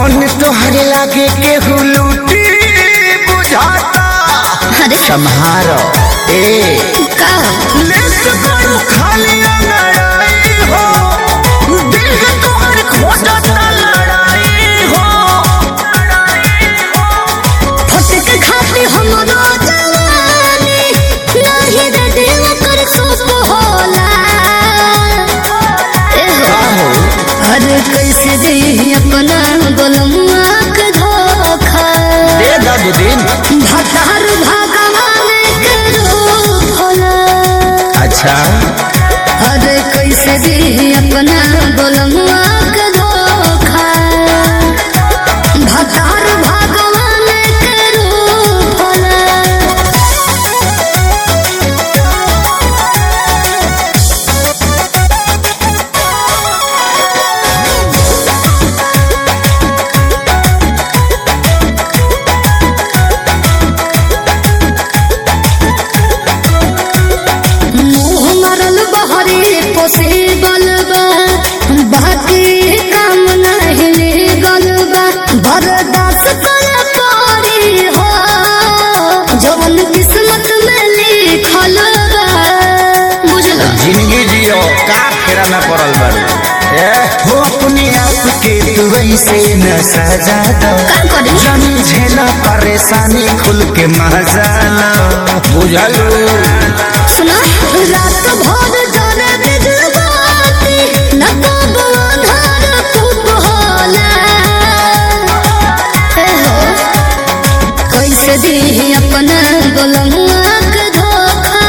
धन तोहरे लागे केहू लूटी बुझाता अरे सम्हारो ए का लेस करू खाली लड़ाई हो दिल के तोहर खोजता लड़ाई हो फटक खाती हमरो जवानी नाही रे दिल कर सुख होला ए हो हो अरे कैसे दे अपना गोलमुआ के धोखा दे दू दिन भतार भगवान के रूप होला अच्छा अरे कैसे दे अपना गोलमुआ के धोखा भतार भगवान के रूप होला मुँह मरल बहरे पोसे बलबा बाकी काम नहीं लेगल बा बर्दाश्त कर पारी हो जवन किस्मत में लिखल बा बुझल जिंदगी जियो का फेरा में पड़ल बारू ए हो अपने आप के तू ऐसे न सजा दो का करी जानी झेला परेशानी खुल के मजा लो बुझलू सुना रात भर जाने बिजबाती न कब अंधार खूब होला हे हो कैसे दी अपना गोलमुआ के धोखा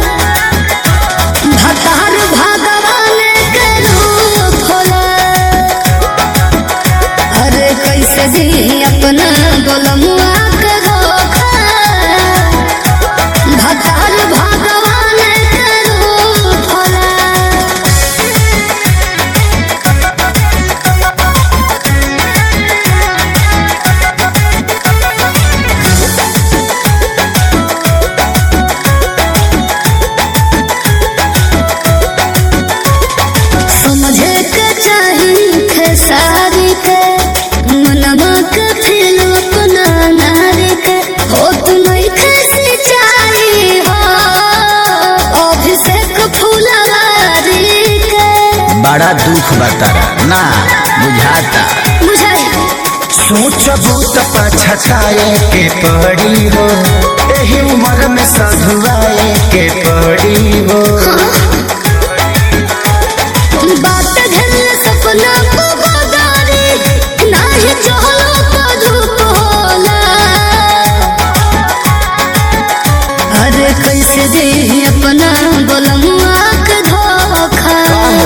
भतार भगवान के रूप होला अरे कैसे दी अपना गोलमुआ के धोखा भतार भगवान के रूप होला समझे के चाही खेसारी के मनवा के फिर अपना नारी के हो तुम्हें कैसी चाही हो अभिषेक फुलवारी के बड़ा दुख बतारा ना बुझाता बुझाई सोचबू तो पछताए के पड़ी हो एही उम्र में सधुआए के पड़ी हो बात घर सपना को बदारी नाही चहलो तो धूप होला अरे कैसे दे अपना गोलमुआ के धोखा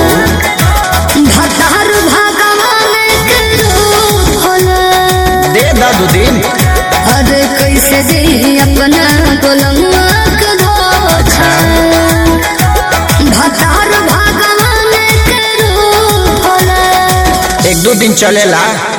भतार भगवान के रूप होला दे दू दिन अरे कैसे दे अपना गोलमुआ के धोखा भतार भगवान के रूप होला एक दो दिन चलेला